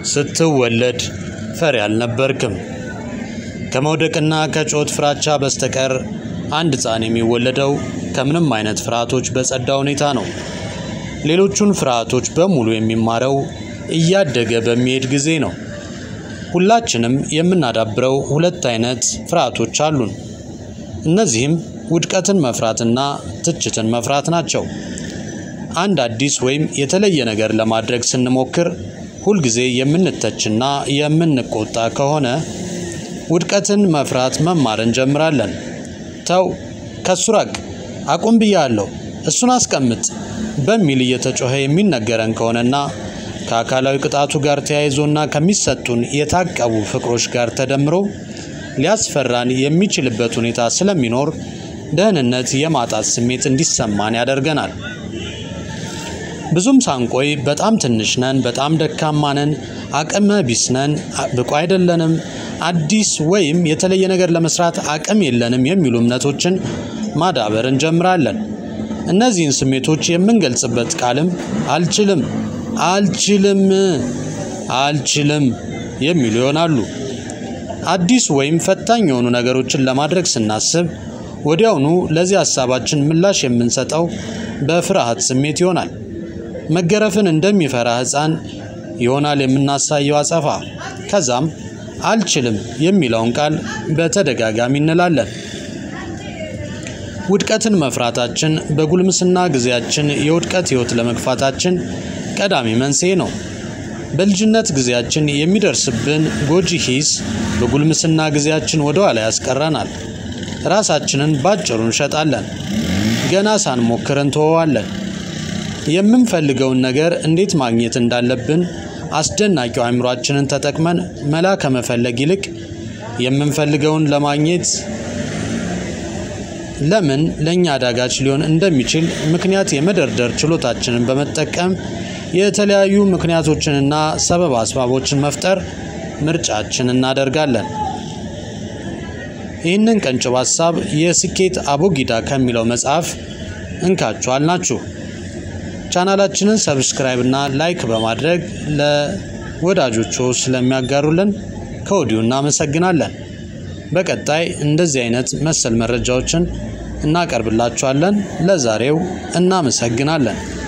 ስትወለድ ፈሪ አልነበርክም። ከመውደቅና ከጮት ፍራቻ በስተቀር አንድ ሕፃን የሚወለደው ከምንም አይነት ፍርሃቶች በጸዳ ሁኔታ ነው። ሌሎቹን ፍርሃቶች በሙሉ የሚማረው እያደገ በሚሄድ ጊዜ ነው። ሁላችንም የምናዳብረው ሁለት አይነት ፍርሃቶች አሉን። እነዚህም ውድቀትን መፍራትና ትችትን መፍራት ናቸው። አንድ አዲስ ወይም የተለየ ነገር ለማድረግ ስንሞክር ሁልጊዜ የምንተችና የምንቆጣ ከሆነ ውድቀትን መፍራት መማር እንጀምራለን። ተው፣ ከሱ ራቅ፣ አቁም ብያለሁ፣ እሱን አስቀምጥ በሚል እየተጮኸ የሚነገረን ከሆነና ከአካላዊ ቅጣቱ ጋር ተያይዞና ከሚሰጡን የታቀቡ ፍቅሮች ጋር ተደምሮ ሊያስፈራን የሚችልበት ሁኔታ ስለሚኖር ደህንነት የማጣት ስሜት እንዲሰማን ያደርገናል። ብዙም ሳንቆይ በጣም ትንሽ ነን፣ በጣም ደካማ ነን፣ አቅመ ቢስ ነን፣ ብቁ አይደለንም፣ አዲስ ወይም የተለየ ነገር ለመስራት አቅም የለንም የሚሉ እምነቶችን ማዳበር እንጀምራለን። እነዚህን ስሜቶች የምንገልጽበት ቃልም አልችልም፣ አልችልም፣ አልችልም የሚሉ ይሆናሉ። አዲስ ወይም ፈታኝ የሆኑ ነገሮችን ለማድረግ ስናስብ ወዲያውኑ ለዚህ ሀሳባችን ምላሽ የምንሰጠው በፍርሃት ስሜት ይሆናል። መገረፍን እንደሚፈራ ሕፃን ይሆናል የምናሳየው አጸፋ። ከዛም አልችልም የሚለውን ቃል በተደጋጋሚ እንላለን። ውድቀትን መፍራታችን በጉልምስና ጊዜያችን የውድቀት ሕይወት ለመግፋታችን ቀዳሚ መንስኤ ነው። በልጅነት ጊዜያችን የሚደርስብን ጎጂ ሂስ በጉልምስና ጊዜያችን ወደ ኋላ ያስቀረናል። ራሳችንን ባጭሩ እንሸጣለን። ገና ሳንሞክር እንተወዋለን። የምንፈልገውን ነገር እንዴት ማግኘት እንዳለብን አስደናቂው አእምሯችንን ተጠቅመን መላ ከመፈለግ ይልቅ የምንፈልገውን ለማግኘት ለምን ለእኛ አዳጋች ሊሆን እንደሚችል ምክንያት የመደርደር ችሎታችንን በመጠቀም የተለያዩ ምክንያቶችንና ሰበብ አስባቦችን መፍጠር ምርጫችን እናደርጋለን። ይህንን ቀንጭብ ሀሳብ የስኬት አቦጊዳ ከሚለው መጽሐፍ እንካችኋል ናችሁ። ቻናላችንን ሰብስክራይብ እና ላይክ በማድረግ ለወዳጆቹ ስለሚያጋሩልን ከወዲሁ እናመሰግናለን። በቀጣይ እንደዚህ አይነት መሰል መረጃዎችን እናቀርብላችኋለን። ለዛሬው እናመሰግናለን።